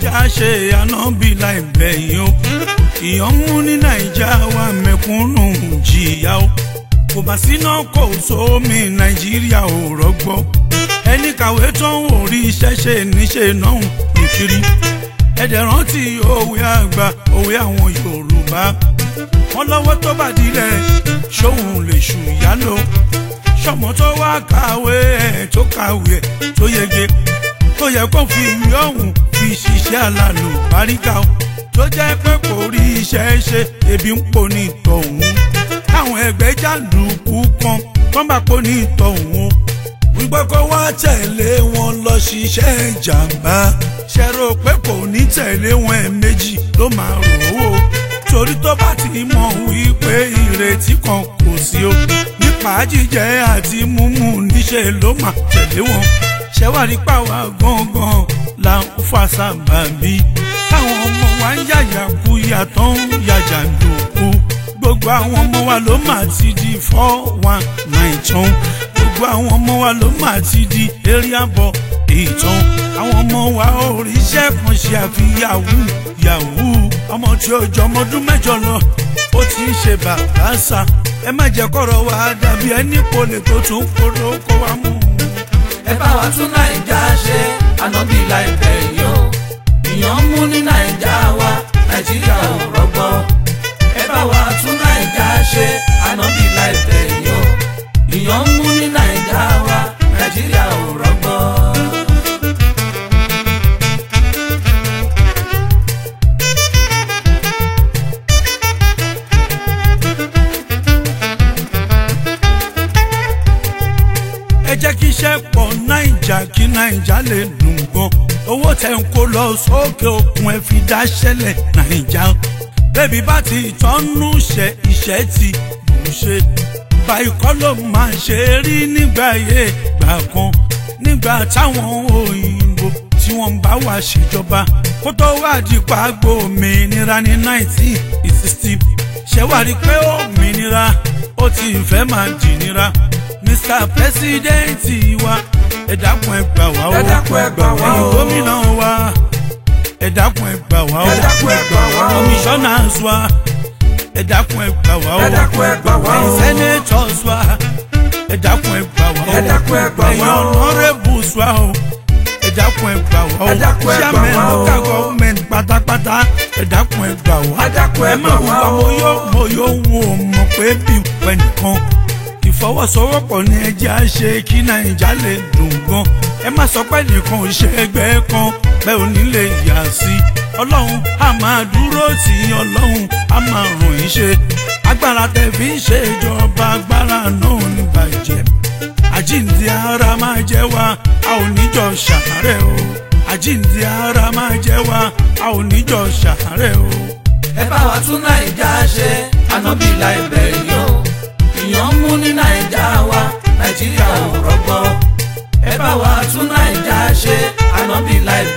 nàìjà ṣe ànábì láìpẹ́ yìí o ìyàn mú ní nàìjà wa mẹ̀kúnnù jìyà o kò bá síná kò sómi nàìjíríà ò rọgbọ ẹni kàwé tó ń wò rí iṣẹ́ ṣe níṣe náà nìkiri ẹ̀dẹ̀ rántí òwe àgbà òwe àwọn yorùbá wọn lọ́wọ́ tó bá dilẹ̀ ṣóhun lè ṣùyà lò ṣọmọ tó wá kàwé ẹ̀ tó kàwé ẹ̀ tó yege tó yẹ kó fi ìwé ọ̀hún fi ṣiṣẹ́ alálò báríkà o tó jẹ́ pé kò rí iṣẹ́ ṣe ebi ń pò ní ìtọ̀hún káwọn ẹgbẹ́ jàǹdùkú kan kán bá pò ní ìtọ̀hún o wípé kó wá tẹ̀lé wọn lọ ṣiṣẹ́ ìjàmbá ṣe rò pé kò ní tẹ̀lé wọn ẹ̀ẹ̀mejì ló máa rò ó torí tó bá ti mọ̀ wípé ìrètí kan kò sí o nípa jíjẹ àti mímú níṣẹ́ ló máa tẹ̀lé wọn ṣẹ́wárí pàwọ́ gangan là ń fa sábàbí táwọn ọmọ wa ń yàyà kú yàtọ̀ ń yàjà lòkù gbogbo àwọn ọmọ wa ló máa ti di four one nine tán gbogbo àwọn ọmọ wa ló máa ti di area boy ìtàn àwọn ọmọ wa ò ríṣẹ́ kan ṣe àfi yahoo yahoo ọmọ tí ó jọ ọmọ ọdún mẹ́jọ lọ ó ti ń ṣe bàbá sà ẹ má jẹ́ kọ́rọ̀ wa dàbí ẹni kò lè tó tún kóró kó wa mú un ẹ bá wa tún nàìjà ṣe ànábì láìpẹ́ yìí o ìyàn ń mú ní nàìjà wa nàìjíríà ò rọgbọ ẹ bá wa tún nàìjà ṣe ànábì láìpẹ́ yìí o ìyàn ń mú ní nàìjà wa nàìjíríà ò rọgbọ. ẹ jẹ́ kí iṣẹ́ pọ̀ náìjà kí náìjà lè dùn gan owó tẹ̀ ń kó lọ sókè òkun ẹ fi dá ṣẹlẹ̀ náìjà bẹ́ẹ̀bi bá ti tọ́nú ṣe iṣẹ́ ti bù ṣe báyìí kọ́ ló máa ṣe rí nígbà yé gbà kan nígbà táwọn òyìnbó tí wọ́n bá wà ṣèjọba kó tó wá di pàgbó òmìnira ní nineteen sixty ṣẹ́wárí pé òmìnira ó ti fẹ́ máa dìnira mr president wa ẹ dákun ẹ gbà wá o Ẹ dákun ẹ gbà wá o. ẹ̀yin gómìnà wa ẹ dákun ẹ gbà wá o Ẹ dákun ẹ gbà wá o. commissioners wa ẹ dákun ẹ gbà wá o Ẹ dákun ẹ gbà wá o. ẹ̀yin senators wa ẹ dákun ẹ gbà wá o Ẹ dákun ẹ gbà wá o. ẹ̀yin honourables wa o ẹ dákun ẹ gbà wá o Ẹ dákun ẹ gbà chairman wá o. local government pátápátá ẹ dákun ẹ gbà wá Ẹ dákun ẹ ẹ má gbà wùwà wá o. mo yóò mo yóò wù ọ́ mọ̀ pé bí pẹ̀ nìkan ìfọwọ́sowọ́pọ̀ ní ẹjẹ́ á ṣe kí nàìjà lè dùn gan ẹ má sọ pé nìkan ò ṣe ẹgbẹ́ kan bẹ́ẹ̀ ò ní lè yà sí ọlọ́run á máa dúró tì í ọlọ́run á máa ràn yín ṣe agbára tẹ̀ fi ń ṣe ìjọba agbára náà ò ní bàjẹ́ àjíǹde ara máa jẹ́ wa a ò níjọ ṣàárẹ̀ o àjíǹde ara máa jẹ́ wa a ò níjọ ṣàárẹ̀ o. ẹ bá wa tún nàìjà ṣe ànábì láìpẹ́ yìí o ìyàn ń mú ní nàìjà wa nàìjíríà ò rọgbọ ẹ bá wa tún nàìjà ṣe ànábì láìpẹ́